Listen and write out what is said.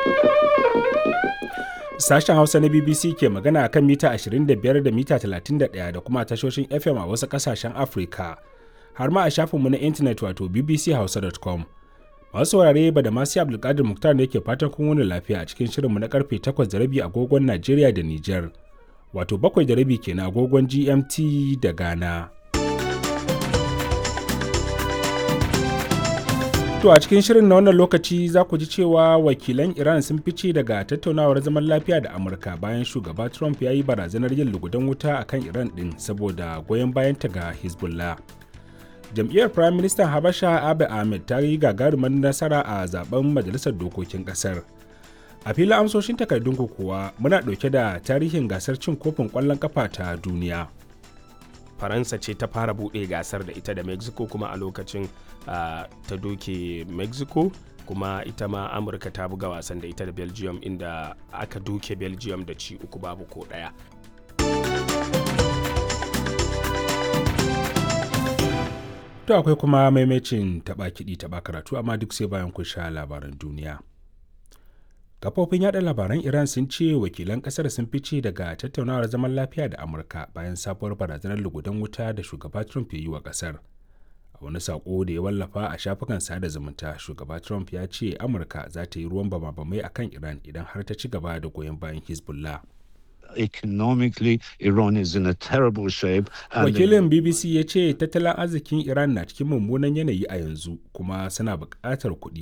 Sashen Hausa na BBC ke magana a kan mita 25 da mita 31 da kuma tashoshin FM a wasu ƙasashen Afirka, har ma a shafinmu na intanet wato bbchausa.com. Masu saurare ba da masu Abdulkadir Muktar ne ke fatan kun wani lafiya a cikin shirinmu na karfe 8 da rabi agogon Najeriya da Nijar, wato 7 da rabi kenan agogon GMT da Ghana. To a cikin shirin na wannan lokaci za ku ji cewa wakilan Iran sun fice daga tattaunawar zaman lafiya da Amurka bayan shugaba Trump ya yi barazanar yin lugudan wuta a kan Iran ɗin saboda goyon bayanta ga Hezbollah. Jam'iyyar Prime Minister Habasha Abiy Ahmed ta yi gagarumar nasara a zaben Majalisar Dokokin Ƙasar. A filin amsoshin takardun kuwa muna ɗauke da tarihin gasar cin kofin ƙwallon ƙafa ta duniya. faransa ce ta fara buɗe gasar da ita da mexico kuma a lokacin uh, ta doke mexico kuma ita ma amurka ta buga wasan da ita da belgium inda aka doke belgium da ci uku babu ko ɗaya To akwai kuma maimacin taɓa kiɗi taɓa karatu amma duk sai bayan kun sha labaran duniya. kafofin yada labaran iran sun ce wakilan kasar sun fice daga tattaunawar zaman lafiya da amurka bayan sabuwar barazanar lugudan wuta da shugaba trump ya yi wa kasar a wani sako da ya wallafa a shafukan sada zumunta shugaba trump ya ce amurka za ta yi ruwan bama-bamai a kan iran idan har ta ci gaba da goyon bayan hezbollah economically Iran is in a terrible shape. Wakilin BBC ya ce tattalin arzikin Iran na cikin mummunan yanayi a yanzu kuma suna buƙatar kuɗi